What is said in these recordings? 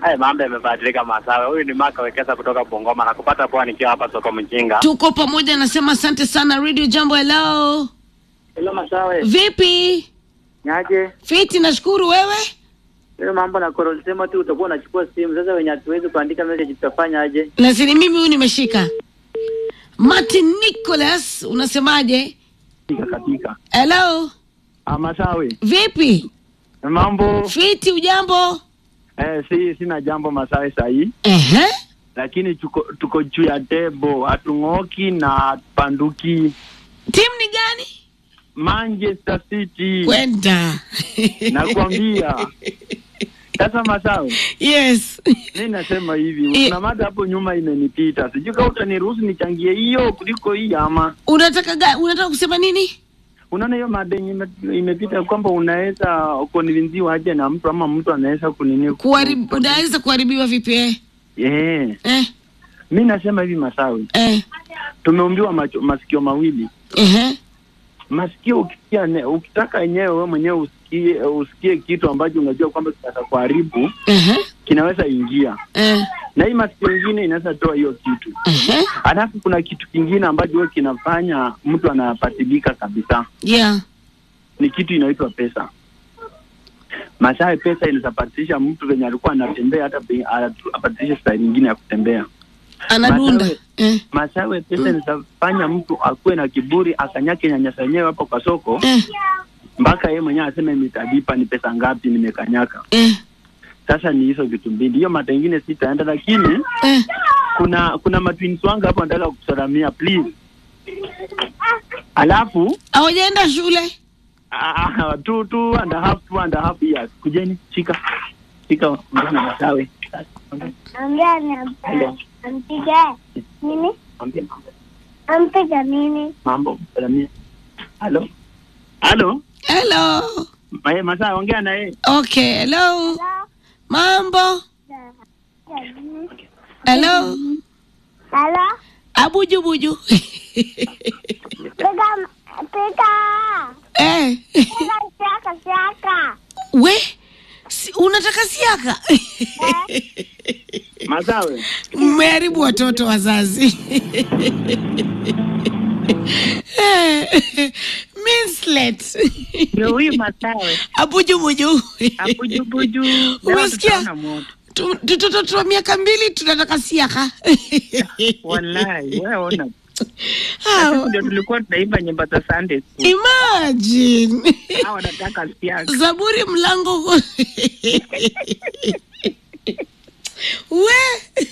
Haya mambo yamebadilika Masawe. Huyu ni Maka Wekesa kutoka Bungoma na kupata poa nikiwa hapa soko Mjinga. tuko pamoja nasema asante sana radio jambo hello Hello Masawe. vipi Nyaje? fiti nashukuru wewe Hiyo mambo na Coral sema tu utakuwa unachukua simu. Sasa wenye hatuwezi kuandika message tutafanya aje? nasini mimi huyu nimeshika martin nicholas unasemaje Katika katika. hello Ah, Masawe. vipi Mambo fiti ujambo eh, si sina jambo Masawe sahi. Ehe. Lakini tuko tuko juu ya tebo, hatung'oki na panduki. timu ni gani Manchester City. kwenda Nakwambia. Sasa Masawe, yes mi nasema hivi, Eh. kuna mada hapo nyuma imenipita, sijui kama utaniruhusu nichangie hiyo kuliko hii ama unataka ga, unataka kusema nini unaona hiyo mada yenye ime- imepita kwamba unaweza kuninziwa aje na mtu ama mtu anaweza kunini Kuharibu, unaweza kuharibiwa vipi eh? eh. Eh, Mi nasema hivi Masawi, eh, tumeumbiwa macho, masikio mawili. ehe. Masikio ukisikia ne, ukitaka enyewe wewe mwenyewe usikie usikie kitu ambacho unajua kwamba kitaweza kuharibu Ehe, kinaweza ingia, eh, na hii masikio ingine inaweza toa hiyo kitu. ehe. Alafu kuna kitu kingine ambacho huwa kinafanya mtu anapatilika kabisa, Yeah. ni kitu inaitwa pesa. Masawe, pesa inaweza patilisha mtu venye alikuwa anatembea, hata pe- atu- apatilishe staili nyingine ya kutembea. Anadunda. Masawe. Eh, Masawe, pesa inaweza fanya mtu akuwe na kiburi, akanyake nyanyasa yenyewe hapo kwa soko, eh, mpaka yeye mwenyewe aseme nitalipa, ni pesa ngapi nimekanyaka. eh, Sasa ni hizo vitu mbili, hiyo mata ingine sitaenda, lakini eh. kuna kuna matwins wangu hapo nataka kusalamia please. Alafu Hawajaenda shule. Ah, two, two and a half, two and a half years. Kujeni, shika. Shika mjana Masawe. Ambia ni Hello. ampige nini? Mwambie mambo. Ampiga nini? Mambo, salamia. Halo. Halo. Hello. Ma- Masawe ongea na yeye. Okay, hello. Mambo. Hello. Halo? Abuju buju. Piga piga. eh. Piga siaka siaka. We si, unataka siaka? Masawe. Mmeharibu watoto wazazi. Minslet. Ndio huyu Masawe Abuju buju. abujubuju. Leo Umesikia? tutaona moto. Tu- Tutoto twa miaka mbili tunataka siaka. Wallahi, wewe ona. Hao, Sisi ndio tulikuwa tunaimba nyimbo za Sunday school. Imagine. Hao wanataka siasa. Zaburi mlango we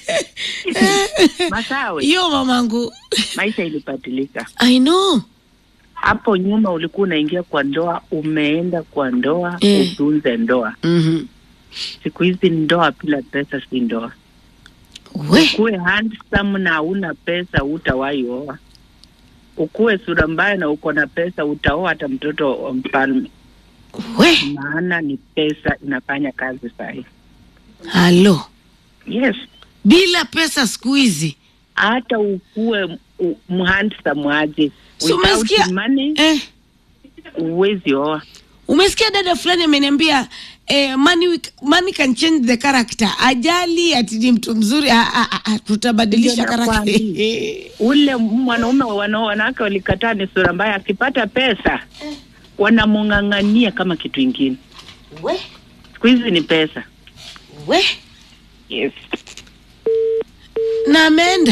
Masawe, yo mamangu maisha ilibadilika. I know Hapo nyuma ulikuwa unaingia kwa ndoa, umeenda kwa ndoa Eh. utunze ndoa. mm Siku hizi ndoa bila pesa si ndoa. we Ukuwe handsome na hauna pesa, utawahi oa. Ukuwe sura mbaya na uko na pesa, utaoa hata mtoto wa mfalme. we Maana ni pesa inafanya kazi sahi. halo Yes, bila pesa siku hizi hata ukuwe u- mhandsome aje, Si umesikia? without money eh, huwezi oa. umesikia dada fulani ameniambia eh, money, we- money can change the character ajali ati ni mtu mzuri ah, ah, ah, ah, tutabadilisha Ndio karakta nakwambia. Ule mwanaume wana wanawake walikataa ni sura mbaya, akipata pesa wanamung'ang'ania kama kitu ingine. we Siku hizi ni pesa. we Yes. na ameenda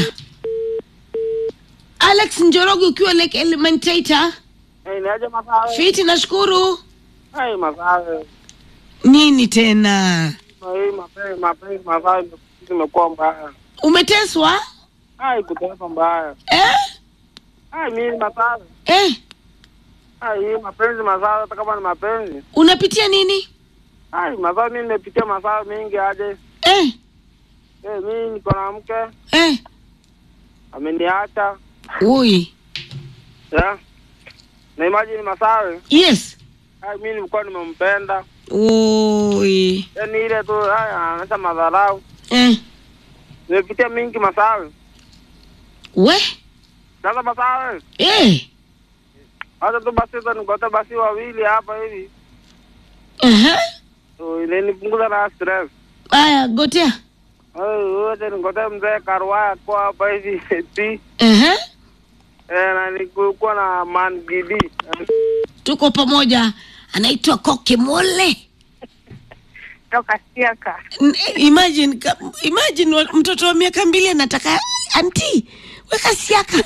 alex njoroge ukiwa lake elementator Hey, niaje Masawe? fiti nashukuru Hey, Masawe. nini tena Hii mapenzi mapenzi Masawe imekuwa mbaya. umeteswa Hai kutesa mbaya. eh? Hai mimi Masawe. Eh? Hai hii mapenzi Masawe hata kama ni mapenzi. unapitia nini Hai Masawe mimi nimepitia Masawe mingi aje. eh? Eh, mimi niko na mke Eh? ameniacha. ui Yeah. Na imagine Masawe. yes Hai mimi nilikuwa nimempenda. ui Yaani ile tu haya anaanza madharau. eh? Nimepitia mingi Masawe. we Sasa Masawe. eh? Hata tu basi tu nikote basi wawili hapa hivi. uh-huh. So ile nipunguza na stress. Aya, gotea. wote ningote mzee Karwaya kwa hapa hivi eti Ehe. eh, na nilikuwa na man gidi Tuko pamoja. Anaitwa Koke Mole. toka siaka N- Imagine, ka- imagine wa- mtoto wa miaka mbili anataka anti weka siaka.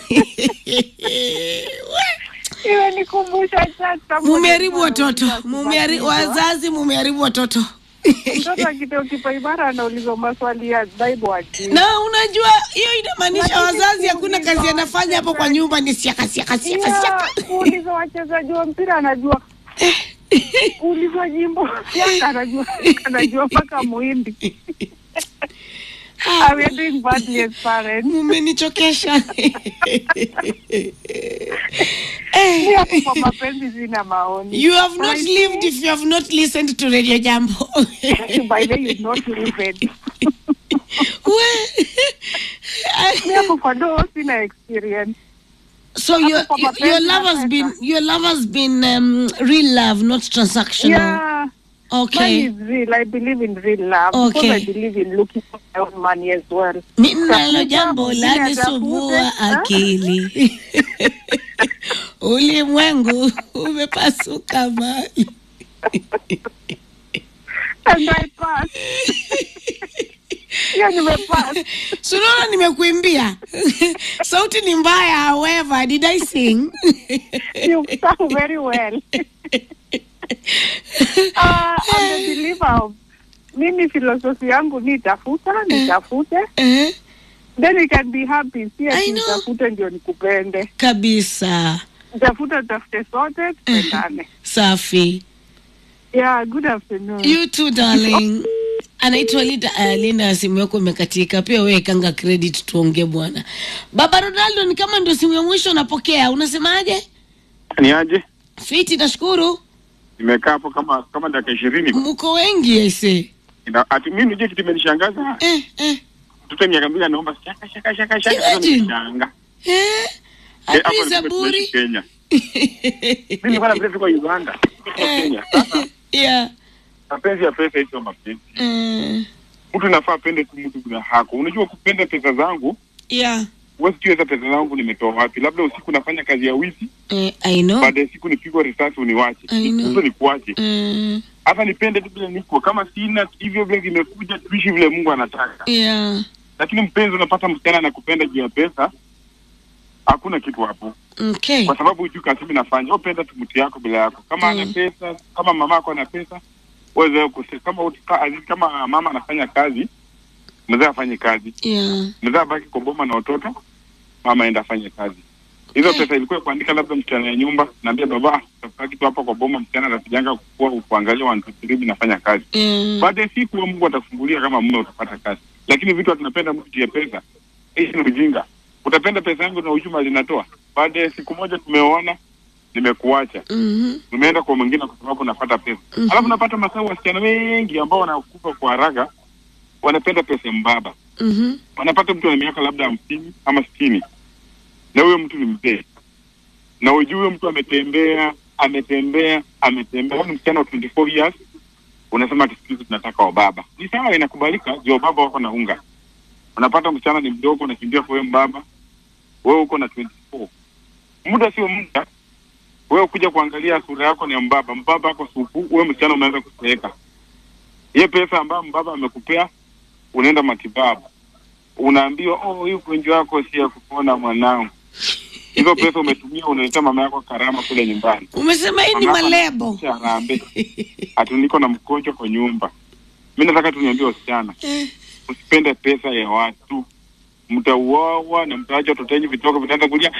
iwe nikumbusha sasa Mumeharibu watoto, mumeharibu wazazi, mumeharibu watoto. mtoto akitoka kipaimara anaulizwa maswali ya Bible ati na unajua hiyo inamaanisha wazazi hakuna kazi anafanya hapo kwa nyumba ni siaka siaka siaka Yeah, siaka kuuliza wachezaji wa mpira anajua kuulizwa jimbo Yanga anajua anajua mpaka muhindi we are doing badly as parents mumenichokesha Mimi Eh, hapo kwa mapenzi sina maoni you have not lived if you have not listened to radio jambo by the way you not listened We- Mimi hapo kwa doo sina experience so your, kwa your, mapenzi your love has nataka. been your love has been um, real love not transactional yeah Money okay is real. I believe in real love Okay. because I believe in looking for my own money as well. ninalo jambo mwingine lanisumbua atafute, akili ulimwengu umepasuka mali And I pass. Hiyo nimepass. sunaona nimekuimbia sauti ni mbaya however did i sing You sound very well. Uh, I'm a believer of mimi filosofi yangu ni tafuta nitafute Eh, then you can be happy si I ati know. nitafute ndio nikupende kabisa nitafute tutafute sote tupendane safi yeah good afternoon you too darling anaitwa Linda, uh, Linda simu yako imekatika pia wewe kanga credit tuongee bwana baba Ronaldo ni kama ndio simu ya mwisho unapokea unasemaje ni aje fiti nashukuru nimekaa hapo kama kama dakika ishirini mko wengi aise Ina- ati mimi nijue kitu imenishangaza eh, eh, mtoto miaka mbili anaomba shaka shaka shaka shaka Sasa Imagine. nimeshanga. eh. Eh, Adui hapo ndipo Zaburi tunaishi Kenya mimi nilikuwa na vile kwa Uganda Niko Kenya sasa yeah. mapenzi ya pesa hizo mapenzi eh, mtu nafaa apende tu mtu bila hako unajua kupenda pesa zangu yeah. wewe sijui hizo pesa zangu nimetoa wapi labda usiku nafanya kazi ya wizi Eh, I know. baada ya siku nipigwa risasi uniwache I know. hizo nikuache Mm, hata nipende tu vile niko kama sina hivyo vile vimekuja tuishi vile Mungu anataka yeah. lakini mpenzi unapata msichana anakupenda juu ya pesa hakuna kitu hapo Okay. kwa sababu hujui kazi mimi nafanya upenda tu mtu yako bila yako kama ana Mm. pesa kama mama yako ana pesa wewe kuse kama utika, azizi kama mama anafanya kazi mzee afanye kazi Yeah. mzee abaki kwa boma na watoto mama aenda afanye kazi hizo Okay. pesa ilikuwa kuandika labda msichana ya nyumba naambia baba tafuta kitu hapa kwa boma msichana anapiganga kukua kuangalia one two three nafanya kazi Yeah. baada ya siku huyo Mungu atakufungulia kama mume utapata kazi. Lakini vitu tunapenda mtu juu ya pesa, hii ni ujinga. Utapenda pesa yangu na uchuma linatoa. Baada ya siku moja tumeoana, nimekuacha, Mhm. nimeenda kwa mwingine kwa sababu napata pesa. Mhm. Alafu napata masao wasichana wengi ambao wanakufa kwa haraka, wanapenda pesa mbaba. Mhm. Wanapata mtu ana miaka labda hamsini ama sitini, na huyo mtu ni mzee, na ujue huyo mtu ametembea ametembea ametembea. Huyu ni msichana wa 24 years unasema ati siku hizi tunataka wababa. Ni sawa, inakubalika juu wababa wako na unga. Unapata msichana ni mdogo, unakimbia kwa huyo mbaba, wewe uko na 24 muda sio muda, wewe kuja kuangalia sura yako ni ya mbaba, mbaba ako supu, wewe msichana umeanza kuseeka. Hiyo pesa ambayo mbaba amekupea, unaenda matibabu, unaambiwa oh, hii ugonjwa wako si ya kupona mwanangu. Hizo pesa umetumia, unaletea mama yako karama kule nyumbani Umesema hii ni Mama malebo. Kisha harambee. Ati niko na mgonjwa kwa nyumba. Mi nataka tuniambie wasichana, Eh, usipende pesa ya watu, mtauawa na mtaacha watoto wenyu vitoka vitaanza kulia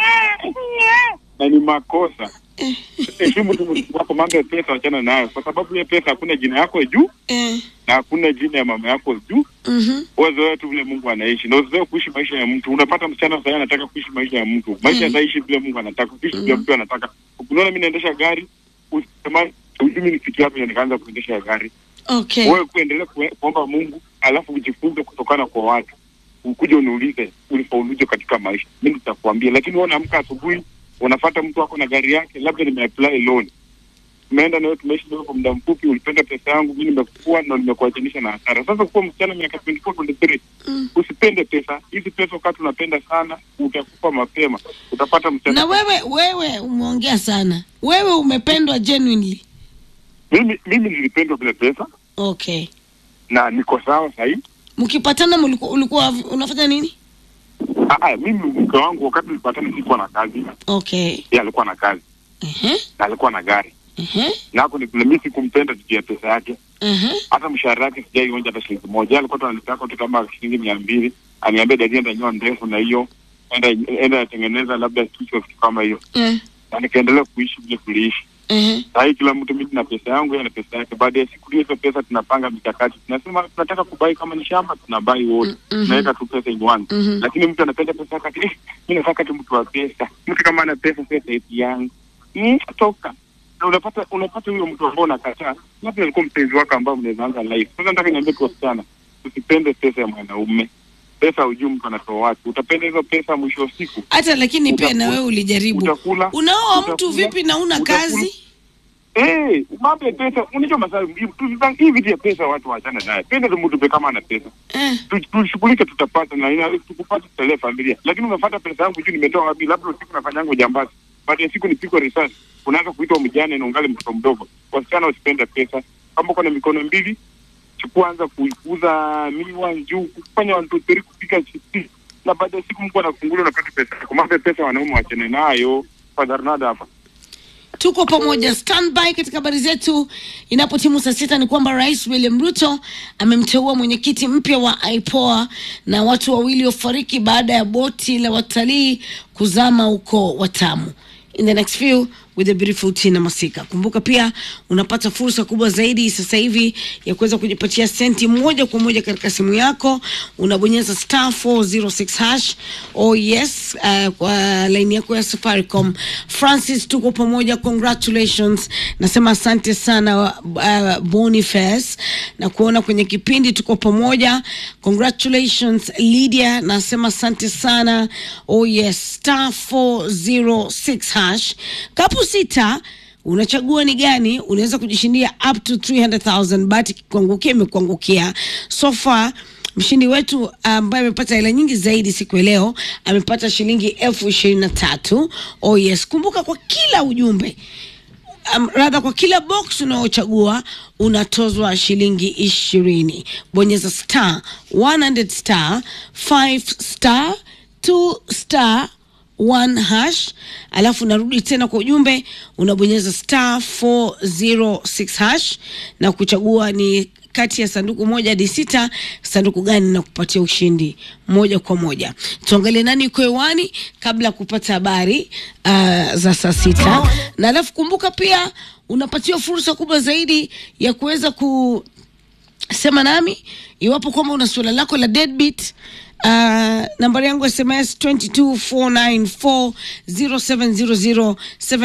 na ni makosa. Heshimu tu mtu wako, mambo ya pesa wachana nayo, kwa sababu hiyo pesa hakuna jina yako juu eh, na hakuna jina ya mama yako juu. mhm. Wazoea tu vile Mungu anaishi na usizoe kuishi maisha ya mtu. Unapata msichana sasa anataka kuishi maisha ya mtu, maisha Mm. ataishi vile Mungu anataka, kuishi vile mtu anataka. Ukiona mimi naendesha gari, usitamani ujumi nifikia hapo nikaanza kuendesha gari Okay. wewe kuendelea kue- kuomba Mungu alafu ujifunze kutokana kwa watu, ukuje uniulize ulifauluje katika maisha, mimi nitakwambia. Lakini wewe unaamka asubuhi unafata mtu wako na gari yake, labda nimeapply loan, tumeenda nawe tumeishi nawe kwa muda mfupi, ulipenda pesa yangu, mimi nimekukua na nimekuachanisha na hasara. Sasa kuwa msichana miaka 24 23, Mm. usipende pesa hizi. Pesa wakati unapenda sana, utakufa mapema, utapata msichana. na wewe wewe umeongea sana wewe umependwa genuinely Mimi mimi nilipendwa bila pesa okay na niko sawa sahii. mkipatana mulikuwa ulikuwa unafanya nini Ah, ah, mimi mke wangu wakati tulipatana sikuwa na kazi, okay yeye alikuwa na kazi Ehe, na alikuwa na gari ehe, na hapo ni mimi sikumpenda juu ya pesa yake. ehe. hata mshahara wake sijaionja hata shilingi moja. Yeye alikuwa tu ananitaka tu kama shilingi mia mbili, aniambia dadi, enda nyoa ndefu na hiyo enda enda atengeneza labda kichwa kitu kama hiyo, Eh, na nikaendelea kuishi vile tuliishi. ehe. Saa hii kila mtu, mimi na pesa yangu, yeye na pesa yake. Baada ya siku hiyo, hizo pesa tunapanga mikakati, tunasema tunataka kubai, kama ni shamba tunabai wote, Mhm. tunaweka tu pesa in one. Mhm. Lakini mtu anapenda pesa yake, ati, eh, mimi nataka tu mtu wa pesa. Mtu kama ana pesa, sasa type yangu mm, toka na unapata unapata huyo mtu ambao unakataa, labda alikuwa mpenzi wako ambao mnaweza anza life. Sasa nataka niambie kwa wasichana, usipende pesa ya mwanaume. Pesa hujui mtu anatoa wapi. Utapenda hizo pesa, mwisho wa siku hata lakini pia Utakula- na wewe ulijaribu utakula unaoa mtu utakula- vipi na una utakula- kazi Eh, mambo ya pesa, unajua masaa hii vitu ya pesa watu waachane naye. Penda tu mtu kama ana pesa. eh. Tu- Tushughulike tutapata na ina tukupata tutalee familia. Lakini unafuata pesa yangu juu nimetoa wapi? Labda usiku nafanya yangu jambazi. Baada ya siku nipigwe risasi. Unaanza kuitwa mjane na ungali mtoto mdogo. Wasichana wasipende pesa. Kama uko na mikono mbili, chukua anza kuikuza miwa juu kufanya watu teri kupika chipi. Na baada ya siku Mungu anafungulia unapata pesa. Kwa mambo ya pesa wanaume waachane nayo. Fadharnada hapa. tuko pamoja standby katika habari zetu inapotimu saa sita ni kwamba rais william ruto amemteua mwenyekiti mpya wa ipoa na watu wawili wafariki baada ya boti la watalii kuzama huko watamu in the next few with the beautiful tina masika kumbuka pia unapata fursa kubwa zaidi sasa hivi ya kuweza kujipatia senti moja kwa moja katika simu yako unabonyeza star 406 hash oh yes uh, kwa laini yako ya safaricom francis tuko pamoja congratulations nasema asante sana uh, boniface na kuona kwenye kipindi tuko pamoja congratulations lydia nasema asante sana oh yes star 406 hash kapu sita unachagua ni gani unaweza kujishindia up to 300000 but kuangukia imekuangukia so far mshindi wetu ambaye amepata hela nyingi zaidi siku ya leo amepata shilingi elfu ishirini na tatu oh yes kumbuka kwa kila ujumbe um, radha kwa kila box unaochagua unatozwa shilingi ishirini bonyeza star 100 star 5 star 2 star one hash alafu unarudi tena kwa ujumbe unabonyeza star 406 hash na kuchagua ni kati ya sanduku moja hadi sita sanduku gani na kupatia ushindi moja kwa moja tuangalie nani yuko hewani kabla ya kupata habari uh, za saa sita na alafu kumbuka pia unapatiwa fursa kubwa zaidi ya kuweza ku sema nami iwapo kwamba una suala lako la deadbeat Uh, nambari yangu sms 22494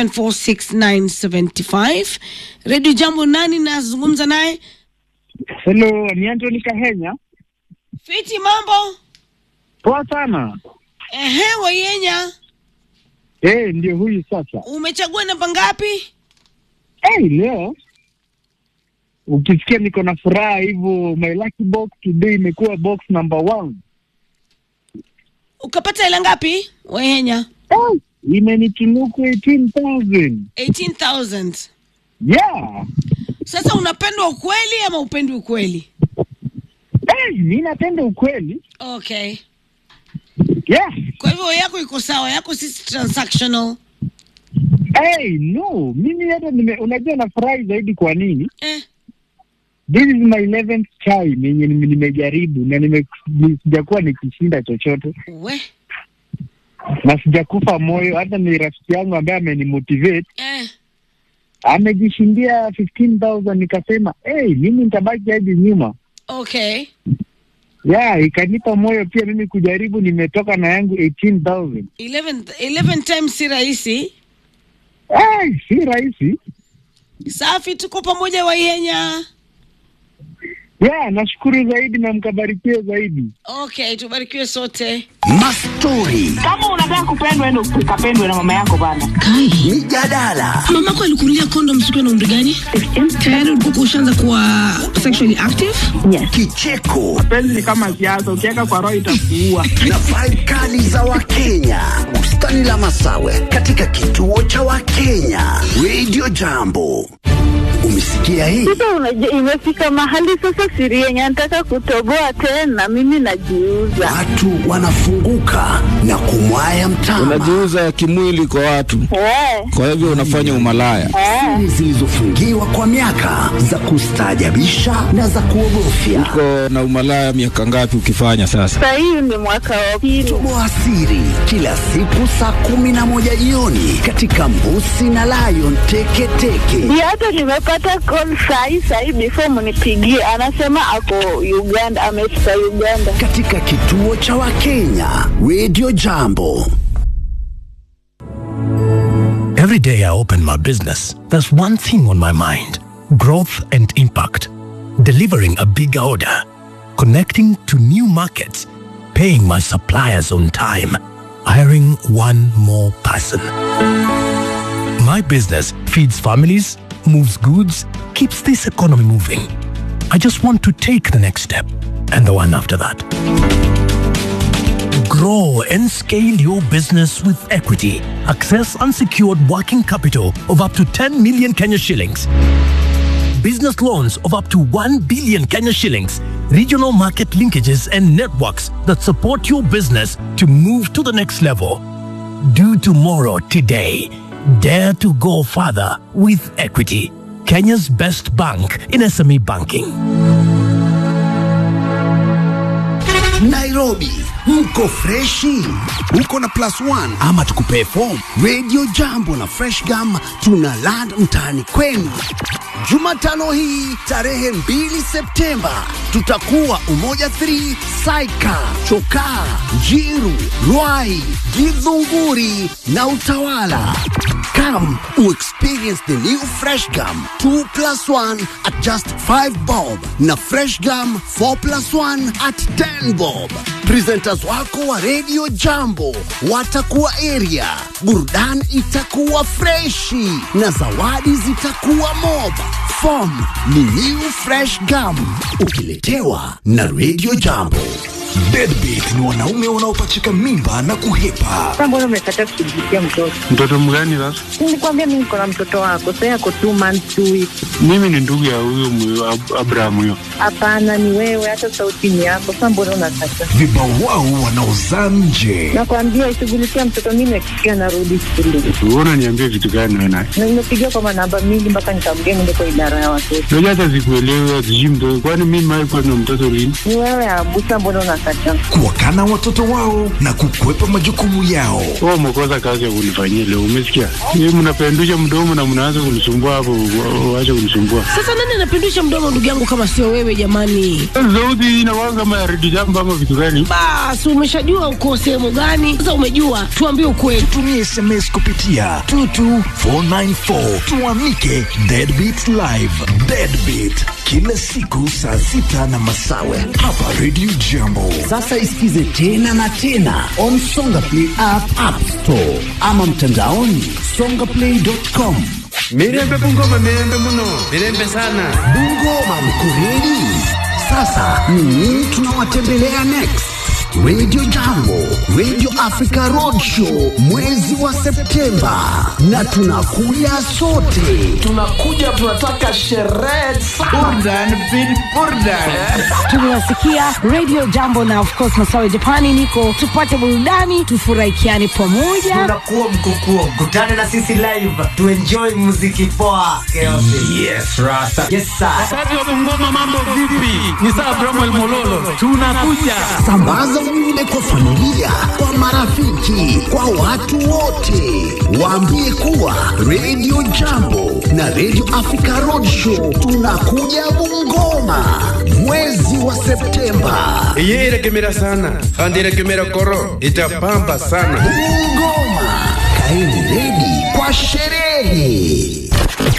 0700746975 redio jambo nani nazungumza naye Hello, ni Anthony Kahenya. fiti mambo Poa sana. ehe wayenya Eh, ndio huyu sasa. umechagua namba ngapi Hey, leo ukisikia niko na furaha hivyo, my lucky box today imekuwa box number one. ukapata hela ngapi wayenya Hey, imenitunuku 18,000. 18000 Yeah. sasa unapendwa ukweli ama upendwi ukweli Hey, mi napenda ukweli. okay Yeah. kwa hivyo yako iko sawa yako si transactional Hey, no, mimi hata nime, unajua nafurahi zaidi kwa nini? eh. This is my 11th time yenye nime- nimejaribu na nime ni- sijakuwa nikishinda chochote we na sijakufa moyo. Hata ni rafiki yangu ambaye amenimotivate eh. amejishindia 15,000 nikasema hey, mimi nitabaki hadi nyuma okay yeah, ikanipa moyo pia mimi kujaribu. Nimetoka na yangu 18,000 11, 11 times si rahisi hey, si rahisi. safi tuko pamoja waihenya Yeah, nashukuru zaidi na mkabarikiwe zaidi. Okay, tubarikiwe sote. Mastori, Kama unataka kupendwa, ende ukapendwe na mama yako bana. Kai, mijadala, mamako alikunulia kondom siku na umri gani? Tayari ulikuwa ushaanza kuwa sexually active? kicheko Penzi ni kama siasa, ukiweka kwa roho itakuua. na vibe kali za Wakenya. Bustani la Masawe katika kituo cha Wakenya. Radio Jambo. Umesikia hii? Sasa unajua, imefika mahali sasa siri yenye nataka kutoboa tena, mimi najiuza. Watu wanafunguka na kumwaya mtama. unajiuza kimwili kwa watu, Eh, kwa hivyo unafanya umalaya. eh. Siri zilizofungiwa kwa miaka za kustaajabisha na za kuogofya. Uko na umalaya miaka ngapi ukifanya sasa? Sasa hii ni mwaka wa pili. Toboa siri kila siku saa kumi na moja jioni katika Mbusi na Lion Teketeke. Ndio hata nimepata call sahi sahi, before mnipigie, anasema ako Uganda, amefika Uganda. katika kituo cha Wakenya Radio Jambo. Every day I open my business, there's one thing on my mind growth and impact. Delivering a bigger order, connecting to new markets, paying my suppliers on time, hiring one more person. My business feeds families, moves goods, keeps this economy moving. I just want to take the next step and the one after that. Grow and scale your business with equity. Access unsecured working capital of up to 10 million Kenya shillings. Business loans of up to 1 billion Kenya shillings. Regional market linkages and networks that support your business to move to the next level. Do tomorrow today. Dare to go further with equity. Kenya's best bank in SME banking. Nairobi mko freshi, uko na plus one ama tukupee form. Radio Jambo na Fresh Gum tuna land mtaani kwenu. Jumatano hii tarehe 2 Septemba tutakuwa Umoja 3 Saika, Chokaa, Jiru, Ruai, Githunguri na Utawala. Come experience the new Fresh Gum 2 plus 1 at just 5 bob na Fresh Gum 4 plus 1 at 10 bob. Presenters wako wa Radio Jambo watakuwa area, burudani itakuwa freshi na zawadi zitakuwa mob. Form ni new Fresh Gum ukiletewa na Radio Jambo. Deadbeat ni wanaume wanaopachika mimba na kuhepa. Sasa mbona umekataa kushughulikia mtoto? Mtoto mgani sasa? Nilikwambia mimi niko na mtoto wako, sasa yako two months two weeks. Mimi ni ndugu ya huyo mwe- Ab- Abraham huyo. Hapana, ni wewe, hata sauti ni yako. Sasa mbona unakataa? Vibawao wanaozaa nje. Nakwambia ishughulikia mtoto, mimi nakikia narudi shule Wewe unaniambia vitu gani wewe naye? na nimepigia kwa manamba mingi mpaka nikamgea niende kwa idara ya watoto. Unajua hata sikuelewi sijui mtoto. Kwani mimi mimi kwa na mtoto lini? Ni wewe Abusa, mbona unakataa? Kuwakana watoto wao na kukwepa majukumu yao. Wewe umekosa kazi ya kunifanyia leo, umesikia? Yeye mnapendusha mdomo na mnaanza kunisumbua hapo, wa- waache kunisumbua. Sasa nani anapindusha mdomo ndugu yangu kama sio wewe jamani? Sauti hii inakuwa kama ya redio jambo ama vitu gani? Basi umeshajua uko sehemu gani? Sasa umejua, tuambie ukweli. Tumie SMS kupitia 22494 tuamike Deadbeat Live. Deadbeat kila siku saa sita na masawe hapa Radio Jambo. Sasa isikize tena na tena on Songa Play app, app store ama mtandaoni songaplay.com. Mirembe Bungoma, mirembe muno, mirembe sana. Bungoma mkureli. Sasa ni nini tunawatembelea next? Radio Jambo, Radio Africa Roadshow mwezi wa Septemba, na tunakuja sote. Tunakuja, tunataka sherehe burdan bin burdan. Tunasikia Radio Jambo na of course Masawe Japani niko tupate burudani tufurahikiane pamoja. Tunakuwa mkukuo, kutana na sisi live, tuenjoy muziki poa. Yes, Rasta. Yes, sir. Kazi wa Bungoma, mambo vipi? Ni saa Bramwell Mololo, tunakuja. Sambaza ujumbe kwa familia, kwa marafiki, kwa watu wote. Waambie kuwa Radio Jambo na Radio Africa Roadshow tunakuja Bungoma mwezi wa Septemba. Iye irekemera sana, kandi irekemera koro, itapamba sana. Bungoma, kaeni redi kwa sherehe.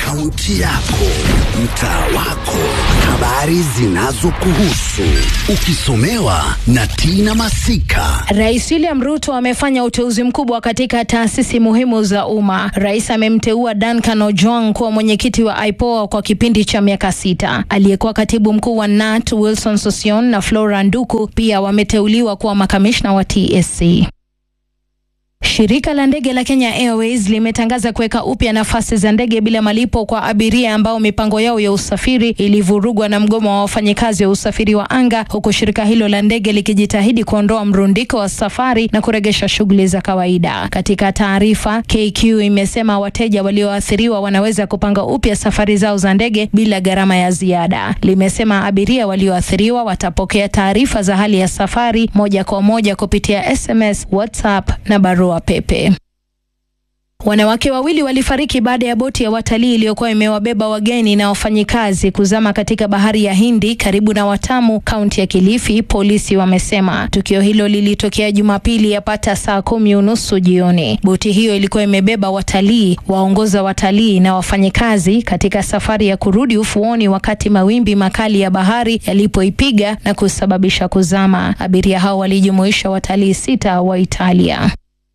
kaunti yako, mtaa wako, habari zinazokuhusu, ukisomewa na Tina Masika. Rais William Ruto amefanya uteuzi mkubwa katika taasisi muhimu za umma. Rais amemteua Duncan Ojwang kuwa mwenyekiti wa IPOA kwa kipindi cha miaka sita. Aliyekuwa katibu mkuu wa NAT Wilson Sosion na Flora Nduku pia wameteuliwa kuwa makamishna wa TSC. Shirika la ndege la Kenya Airways limetangaza kuweka upya nafasi za ndege bila malipo kwa abiria ambao mipango yao ya usafiri ilivurugwa na mgomo wa wafanyikazi wa usafiri wa anga, huku shirika hilo la ndege likijitahidi kuondoa mrundiko wa safari na kuregesha shughuli za kawaida. Katika taarifa, KQ imesema wateja walioathiriwa wanaweza kupanga upya safari zao za ndege bila gharama ya ziada. Limesema abiria walioathiriwa watapokea taarifa za hali ya safari moja kwa moja kupitia SMS, WhatsApp na barua pepe. Wanawake wawili walifariki baada ya boti ya watalii iliyokuwa imewabeba wageni na wafanyikazi kuzama katika bahari ya Hindi karibu na Watamu, kaunti ya Kilifi, polisi wamesema. Tukio hilo lilitokea Jumapili yapata saa kumi unusu jioni. Boti hiyo ilikuwa imebeba watalii, waongoza watalii na wafanyikazi katika safari ya kurudi ufuoni wakati mawimbi makali ya bahari yalipoipiga na kusababisha kuzama. Abiria hao walijumuisha watalii sita wa Italia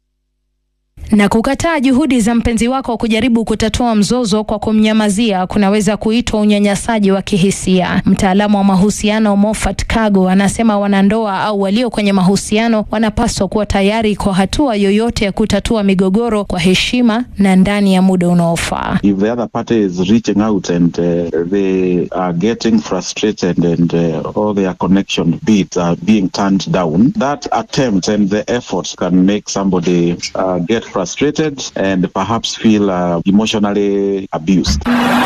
na kukataa juhudi za mpenzi wako kujaribu kutatua mzozo kwa kumnyamazia kunaweza kuitwa unyanyasaji wa kihisia. Mtaalamu wa mahusiano Moffat Kago anasema wanandoa au walio kwenye mahusiano wanapaswa kuwa tayari kwa hatua yoyote ya kutatua migogoro kwa heshima na ndani ya muda unaofaa. If the other party is reaching out and uh, they are getting frustrated and uh, all their connection beats are being turned down, that attempt and the effort can make somebody uh, get frustrated and perhaps feel uh, emotionally abused.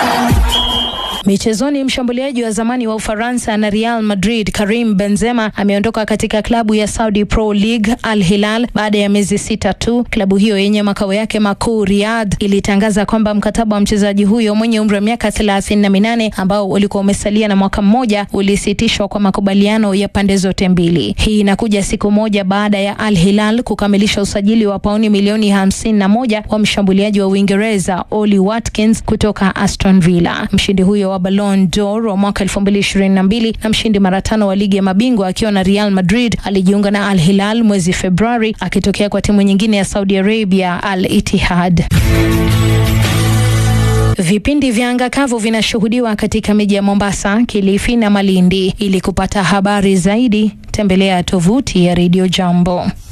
Michezoni, mshambuliaji wa zamani wa Ufaransa na Real Madrid Karim Benzema ameondoka katika klabu ya Saudi Pro League Al Hilal baada ya miezi sita tu. Klabu hiyo yenye makao yake makuu Riyadh ilitangaza kwamba mkataba wa mchezaji huyo mwenye umri wa miaka thelathini na minane ambao ulikuwa umesalia na mwaka mmoja ulisitishwa kwa makubaliano ya pande zote mbili. Hii inakuja siku moja baada ya Al Hilal kukamilisha usajili wa pauni milioni hamsini na moja wa mshambuliaji wa Uingereza Oli Watkins kutoka Aston Villa. Mshindi huyo wa Ballon d'Or wa mwaka 2022 na mshindi mara tano wa ligi ya mabingwa akiwa na Real Madrid alijiunga na Al Hilal mwezi Februari akitokea kwa timu nyingine ya Saudi Arabia Al Ittihad. Vipindi vya anga kavu vinashuhudiwa katika miji ya Mombasa, Kilifi na Malindi. Ili kupata habari zaidi, tembelea tovuti ya Radio Jambo.